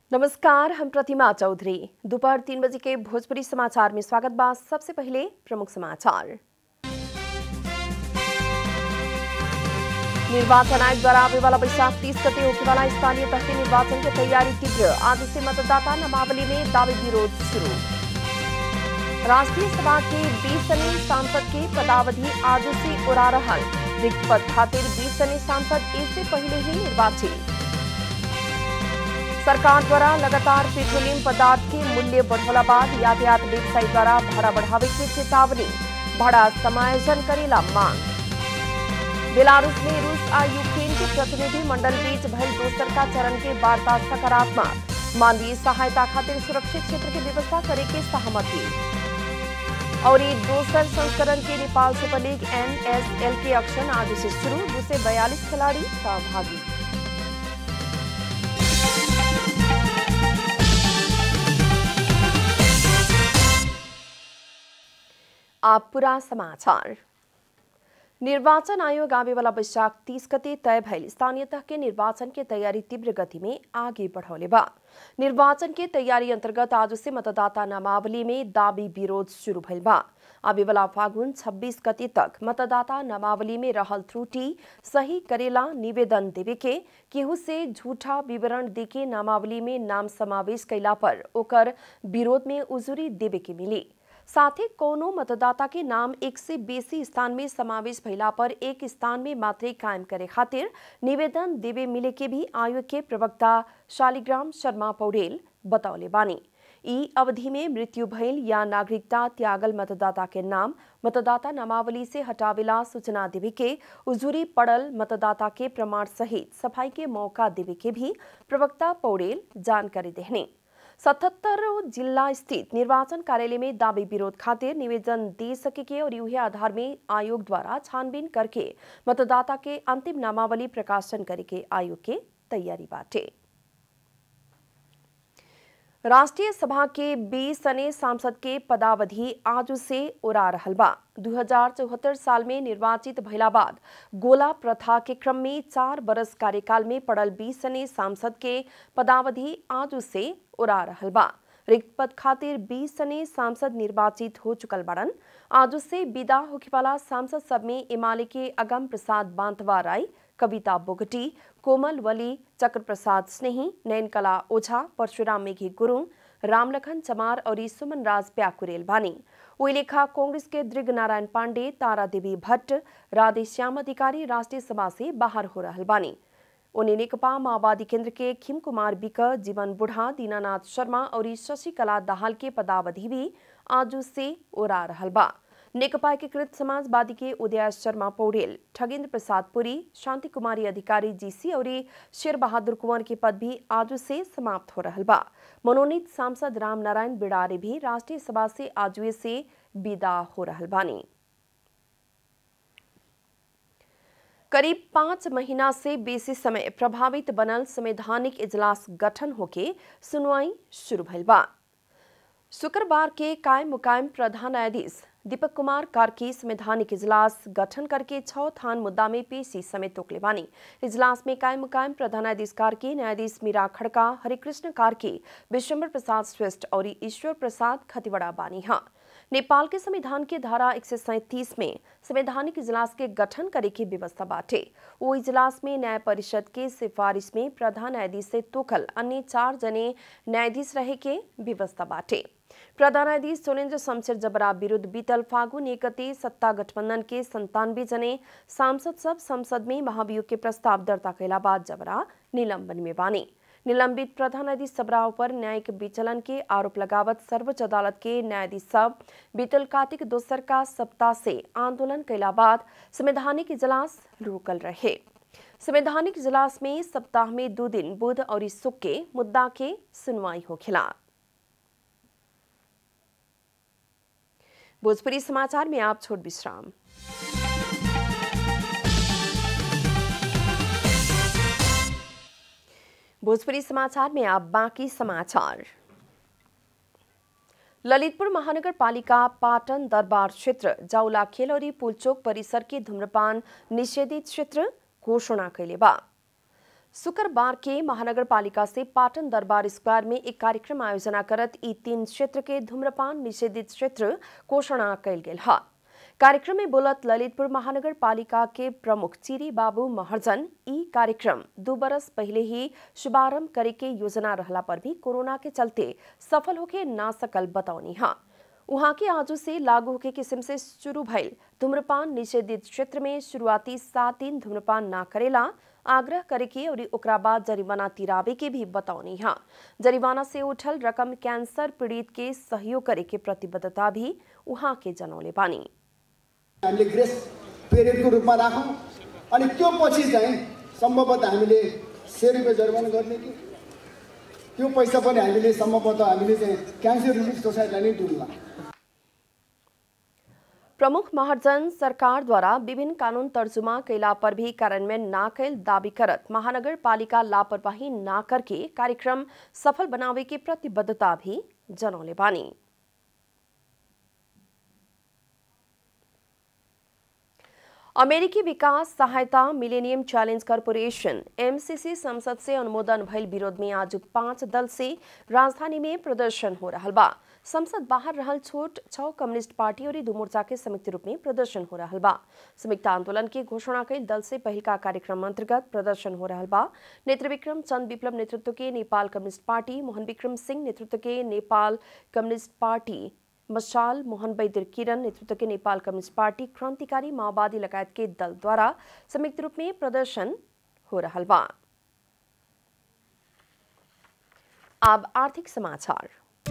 नमस्कार हम प्रतिमा चौधरी दोपहर तीन बजे के भोजपुरी समाचार में स्वागत बा सबसे पहले प्रमुख समाचार निर्वाचन आयोग द्वारा आवे वाला बैशाख तीस गते होने वाला स्थानीय तह के निर्वाचन की तैयारी तीव्र आज से मतदाता नामावली में दावे विरोध शुरू राष्ट्रीय सभा के बीस सने सांसद के पदावधि आज से उड़ा रहल रिक्त पद खातिर बीस सने सांसद इससे पहले ही निर्वाचित सरकार द्वारा लगातार पेट्रोलियम पदार्थ के मूल्य बढ़ोला बाद यातायात व्यवसायी द्वारा भाड़ा बढ़ावे के चेतावनी भाड़ा समायोजन करेला मांग बेलारूस में रूस आ यूक्रेन के प्रतिनिधि मंडल बीच भयल दोसर का चरण के वार्ता सकारात्मक मानवीय सहायता खातिर सुरक्षित क्षेत्र की व्यवस्था करे के सहमति और ये दोसर संस्करण के नेपाल सुपर लीग एनएसएल के अक्शन आज से शुरू दो से बयालीस खिलाड़ी सहभागी आप पूरा समाचार निर्वाचन आयोग आवे वाला बैशाख तीस गते तय भइल स्थानीय तह के निर्वाचन के तैयारी तीव्र गति में आगे बढ़ौले बा निर्वाचन के तैयारी अंतर्गत आज से मतदाता नामावली में दावी विरोध शुरू भइल बा आवे वाला फागुन 26 गते तक मतदाता नामावली में रहल त्रुटि सही करेला निवेदन देवे के केहू से झूठा विवरण देके नामावली में नाम समावेश कैला पर ओकर विरोध में उजुरी देवे के मिली साथ ही कोनो मतदाता के नाम एक से बेसी स्थान में समावेश भइला पर एक स्थान में मात्रै कायम करे खातिर निवेदन देवे मिले के भी आयोग के प्रवक्ता शालिग्राम शर्मा पौडेल बतौले बानी ई अवधि में मृत्यु भइल या नागरिकता त्यागल मतदाता के नाम मतदाता नामावली से हटावेला सूचना देवे के उजुरी पड़ल मतदाता के प्रमाण सहित सफाई के मौका देवे के भी प्रवक्ता पौडेल जानकारी देहने सतहत्तर जिला स्थित निर्वाचन कार्यालय में दावी विरोध खातिर निवेदन दे सके और यूहे आधार में आयोग द्वारा छानबीन करके मतदाता के अंतिम नामावली प्रकाशन करे के आयोग के तैयारी बाटे राष्ट्रीय सभा के बीस सने सांसद के पदावधि आज से उड़ा रहल बा दू साल में निर्वाचित भइला बाद गोला प्रथा के क्रम में चार बरस कार्यकाल में पड़ल बीस सने सांसद के पदावधि आज से उड़ा रहल बा रिक्त पद खातिर बीस सने सांसद निर्वाचित हो चुकल बड़न आज से विदा होखे वाला सांसद सब में इमाले के अगम प्रसाद बांतवा राय कविता बोगटी कोमल वली चक्र प्रसाद स्नेही नयनकला ओझा परशुराम मेघी गुरुङ रामलखन चमार और सुमन राज प्याकुरेल बानी वही लेखा कांग्रेस के दृग नारायण पांडे तारा देवी भट्ट राधे श्याम अधिकारी राष्ट्रीय सभा से बाहर हो रहल बानी उन्हें नेकपा माओवादी केंद्र के खिम कुमार बिक जीवन बुढ़ा दीनानाथ शर्मा और शशिकला दाहाल के पदावधि भी आज से उड़ा रहल बा नेकपा एकीकृत समाजवादी के उदय शर्मा पौडेल ठगेंद्र प्रसाद पुरी शांति कुमारी अधिकारी जीसी और शेर बहादुर कुंवर के पद भी आज से समाप्त हो रहल बा मनोनीत सांसद राम नारायण बिड़ारे भी राष्ट्रीय सभा से आज से विदा हो रहल बानी करीब पांच महीना से बेसी समय प्रभावित बनल संवैधानिक इजलास गठन होके सुनवाई शुरू भइल बा शुक्रवार के कायम मुकायम प्रधान न्यायाधीश दीपक कुमार कार्की संवैधानिक इजलास गठन करके छह थान मुद्दा में पेशी समेत तोकले बानी इजलास में कायम मुकायम प्रधान न्यायाधीश कार्की न्यायाधीश मीरा खड़का हरिकृष्ण कार्की विश्वम्बर प्रसाद श्रेष्ठ और ईश्वर प्रसाद खतिवड़ा बानी हाँ नेपाल के संविधान के धारा एक में संवैधानिक इजलास के गठन करे की व्यवस्था बाटे वो इजलास में न्याय परिषद के सिफारिश में प्रधान न्यायाधीश से तोखल अन्य चार जने न्यायाधीश रहे के व्यवस्था बाटे प्रधान न्यायाधीश सोनेन्द्र शमशेर जबरा विरुद्ध बीतल फागुन एकते सत्ता गठबंधन के संतानवे जने सांसद सब संसद में महाभियोग के प्रस्ताव दर्ता कैला बाद जबरा निलंबन में बानी निलंबित प्रधान न्यायाधीश सबराव पर न्यायिक विचलन के आरोप लगावत सर्वोच्च अदालत के न्यायाधीश सब बीतल कार्तिक दोसर का सप्ताह से आंदोलन कैला बाद संवैधानिक इजलास रोकल रहे संवैधानिक इजलास में सप्ताह में दो दिन बुध और शुक्र के मुद्दा के सुनवाई होखेला भोजपुरी समाचार में आप छोट विश्राम भोजपुरी समाचार में आप बाकी समाचार ललितपुर महानगर पालिका पाटन दरबार क्षेत्र जाउला खेलौरी पुलचोक परिसर के धूम्रपान निषेधित क्षेत्र घोषणा कैले बा शुक्रबार के महानगरपालिका से पाटन दरबार स्क्वायर में एक कार्यक्रम आयोजना करत ई तीन क्षेत्र के धूम्रपान निषेधित क्षेत्र घोषणा कल गेल है कार्यक्रम में बोलत ललितपुर महानगर पालिका के प्रमुख चिरी बाबू महर्जन ई कार्यक्रम दो बरस पहले ही शुभारंभ करे के योजना रहला पर भी कोरोना के चलते सफल होके ना सकल बतौनी हा वहां के आजू से लागू होके किस्म से शुरू भइल धूम्रपान निषेधित क्षेत्र में शुरुआती सात दिन धूम्रपान ना करेला आग्रह करे के और ओकरा बाद जरिमाना तिरावे के भी बतौनी हा जरिमाना से उठल रकम कैंसर पीड़ित के सहयोग करे के प्रतिबद्धता भी वहां के जनौले बानी हामीले ग्रेस पिरियडको रूपमा राखौँ अनि त्यो पछि चाहिँ सम्भवतः हामीले सय रुपियाँ जरिमाना गर्ने कि त्यो पैसा पनि हामीले सम्भवतः हामीले चाहिँ क्यान्सर रिलिफ सोसाइटीलाई नै दिउँला प्रमुख महाजन सरकार द्वारा विभिन्न कानून तर्जुमा कैला पर भी कार्यान्वयन ना कैल दावी करत महानगर पालिका लापरवाही ना करके कार्यक्रम सफल बनावे की प्रतिबद्धता भी जनौले बानी अमेरिकी विकास सहायता मिलेनियम चैलेंज कॉरपोरेशन एमसीसी संसद से अनुमोदन भइल विरोध में आज पांच दल से राजधानी में प्रदर्शन हो रहा बा संसद बाहर रहल छोट छह कम्युनिस्ट पार्टी और दू मोर्चा के संयुक्त रूप में प्रदर्शन हो रहा बा संयुक्त आंदोलन के घोषणा कई दल से पहल का कार्यक्रम अंतर्गत प्रदर्शन हो रहा बा नेत्र विक्रम चंद विप्लव नेतृत्व के नेपाल कम्युनिस्ट पार्टी मोहन विक्रम सिंह नेतृत्व के नेपाल कम्युनिस्ट पार्टी मशाल मोहन बैदर किरण नेतृत्व के नेपाल कम्युनिस्ट पार्टी क्रांतिकारी माओवादी लगायत के दल द्वारा संयुक्त रूप में प्रदर्शन हो रहा बा अब आर्थिक समाचार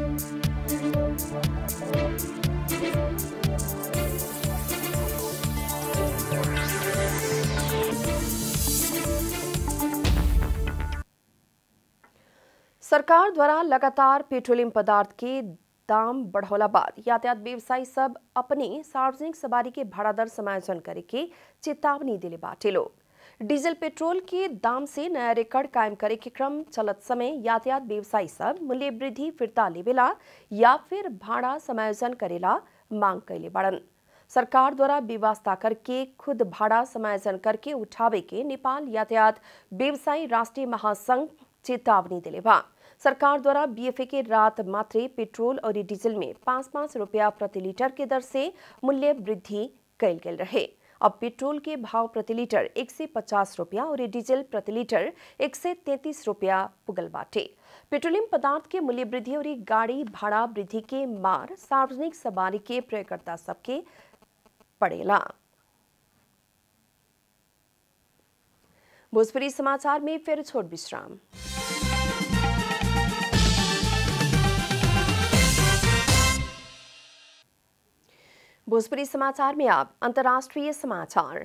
सरकार द्वारा लगातार पेट्रोलियम पदार्थ के दाम बढ़ौला बाद यातायात व्यवसायी सब अपने सार्वजनिक सवारी के भाड़ा दर समायोजन करे के चेतावनी दिले बाटे लोग डीजल पेट्रोल के दाम से नया रिकॉर्ड कायम करे के क्रम चलत समय यातायात व्यवसायी सब मूल्य वृद्धि फिरता लेवेला या फिर भाड़ा समायोजन करेला मांग कैले बाड़न सरकार द्वारा व्यवस्था करके खुद भाड़ा समायोजन करके उठावे के नेपाल यातायात व्यवसायी राष्ट्रीय महासंघ चेतावनी दिले बा सरकार द्वारा बीएफए के रात मात्रे पेट्रोल और डीजल में पाँच पाँच रुपया प्रति लीटर के दर से मूल्य वृद्धि कैल गेल रहे अब पेट्रोल के भाव प्रति लीटर एक से पचास रुपया और डीजल प्रति लीटर एक से तैतीस रुपया पुगल बाटे पेट्रोलियम पदार्थ के मूल्य वृद्धि और गाड़ी भाड़ा वृद्धि के मार सार्वजनिक सवारी के प्रयोगकर्ता सबके पड़ेला भोजपुरी समाचार में फिर छोट विश्राम भोजपुरी समाचार में आप अंतर्राष्ट्रीय समाचार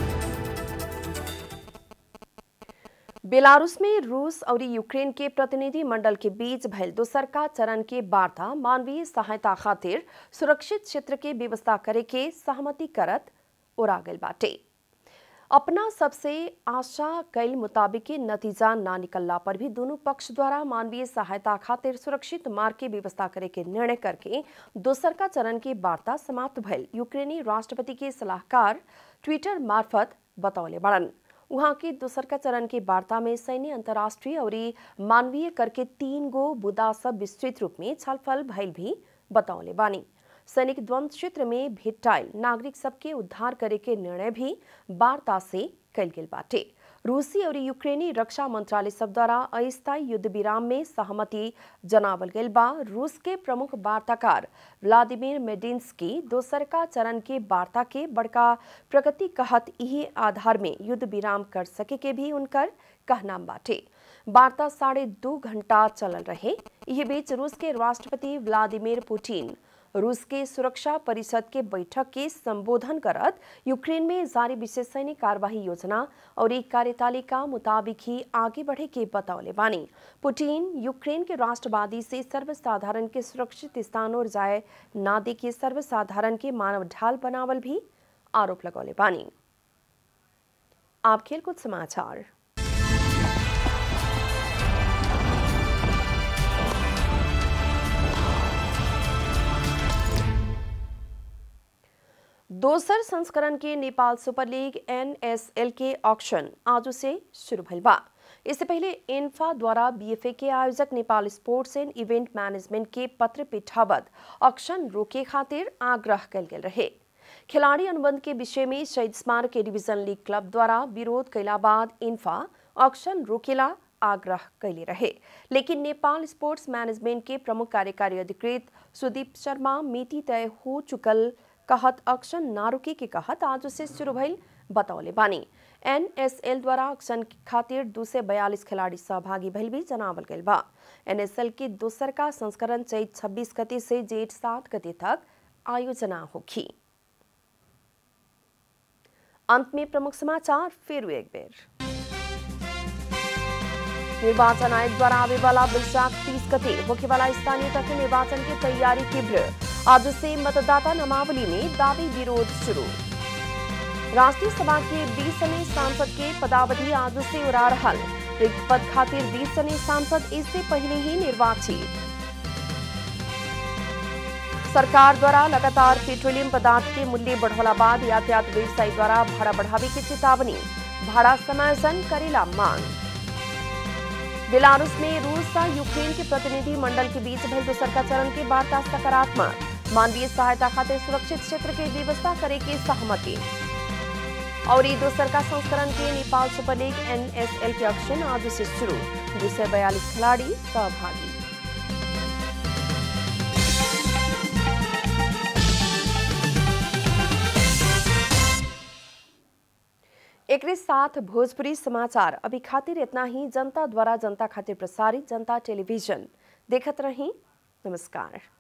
बेलारूस में रूस और यूक्रेन के प्रतिनिधि मंडल के बीच भयल दोसरका चरण के वार्ता मानवीय सहायता खातिर सुरक्षित क्षेत्र के व्यवस्था करे के सहमति करत ओरा गल बाटे अपना सबसे आशा कैल मुताबिक के नतीजा ना निकलला पर भी दोनों पक्ष द्वारा मानवीय सहायता खातिर सुरक्षित मार्ग के व्यवस्था करे के निर्णय करके दोसर का चरण की वार्ता समाप्त भयल यूक्रेनी राष्ट्रपति के सलाहकार ट्विटर मार्फत बतौले बड़न वहां के दोसर का चरण की वार्ता में सैन्य अंतर्राष्ट्रीय और मानवीय कर के तीन गो मुद्दा सब विस्तृत रूप में छलफल भयल भी बतौले बानी सैनिक द्वंद्व क्षेत्र में भेटाइल नागरिक सबके उद्धार करे के निर्णय भी वार्ता से कल गेल बाटे रूसी और यूक्रेनी रक्षा मंत्रालय सब द्वारा अस्थायी युद्ध विराम में सहमति जनावल गेल बा रूस के प्रमुख वार्ताकार व्लादिमीर मेडिंस्की दोसरका चरण के वार्ता के बड़का प्रगति कहत यही आधार में युद्ध विराम कर सके के भी उनकर कहना बाटे वार्ता साढ़े दो घंटा चलल रहे यह बीच रूस के राष्ट्रपति व्लादिमीर पुतिन रूस के सुरक्षा परिषद के बैठक के संबोधन करत यूक्रेन में जारी विशेष सैनिक कार्यवाही योजना और एक कार्यतालिका मुताबिक ही आगे बढ़े के बतौले बानी पुतिन यूक्रेन के राष्ट्रवादी से सर्वसाधारण के सुरक्षित स्थान और जाए ना दे के सर्वसाधारण के मानव ढाल बनावल भी आरोप लगौले बानी आप खेलकूद समाचार दोसर संस्करण के नेपाल सुपर लीग एनएसएल के ऑक्शन आज से शुरू भइल बा इससे पहले इन्फा द्वारा बीएफए के आयोजक Nepal sports and event management के पत्र पिठावत ऑक्शन रोके खातिर आग्रह कल गेल रहे खिलाड़ी अनुबंध के विषय में शहीद स्मारक के डिवीजन लीग क्लब द्वारा विरोध कैला बाद इन्फा ऑक्शन रोकेला आग्रह कैले रहे लेकिन नेपाल स्पोर्ट्स मैनेजमेंट के प्रमुख कार्यकारी अधिकृत सुदीप शर्मा मिति तय हो चुकल कहत ऑक्शन ना रुके के कहत आज से शुरू भइल बतौले बानी एनएसएल द्वारा ऑक्शन खातिर दो सौ बयालीस खिलाड़ी सहभागी भइल भी जनावल गइल बा एनएसएल के दोसर का संस्करण चैत छब्बीस गते से जेठ सात गते तक आयोजना होगी अंत में प्रमुख समाचार फिर एक बेर निर्वाचन आयोग द्वारा आवे वाला वैशाख तीस गते होने वाला स्थानीय तक निर्वाचन की तैयारी तीव्र आज से मतदाता नामावली में दावी विरोध शुरू राष्ट्रीय सभा के बीस सने सांसद के पदावधि आज से उड़ा रहल रिक्त पद खातिर बीस सने सांसद इससे पहले ही निर्वाचित सरकार द्वारा लगातार पेट्रोलियम पदार्थ के मूल्य बढ़ोला बाद यातायात व्यवसायी द्वारा भाड़ा बढ़ावे की चेतावनी भाड़ा समायोजन करेला मांग बेलारूस में रूस और यूक्रेन के प्रतिनिधि मंडल के बीच भइल दोसर का चरण के वार्ता सकारात्मक मानवीय सहायता खातिर सुरक्षित क्षेत्र के व्यवस्था करे के सहमति और ये दोसर का संस्करण के नेपाल सुपर लीग एनएसएल के ऑक्शन आज से शुरू दो सौ बयालीस खिलाड़ी सहभागी एक साथ भोजपुरी समाचार अभी खातिर इतना ही जनता द्वारा जनता खातिर प्रसारित जनता टेलीविजन देखत रही नमस्कार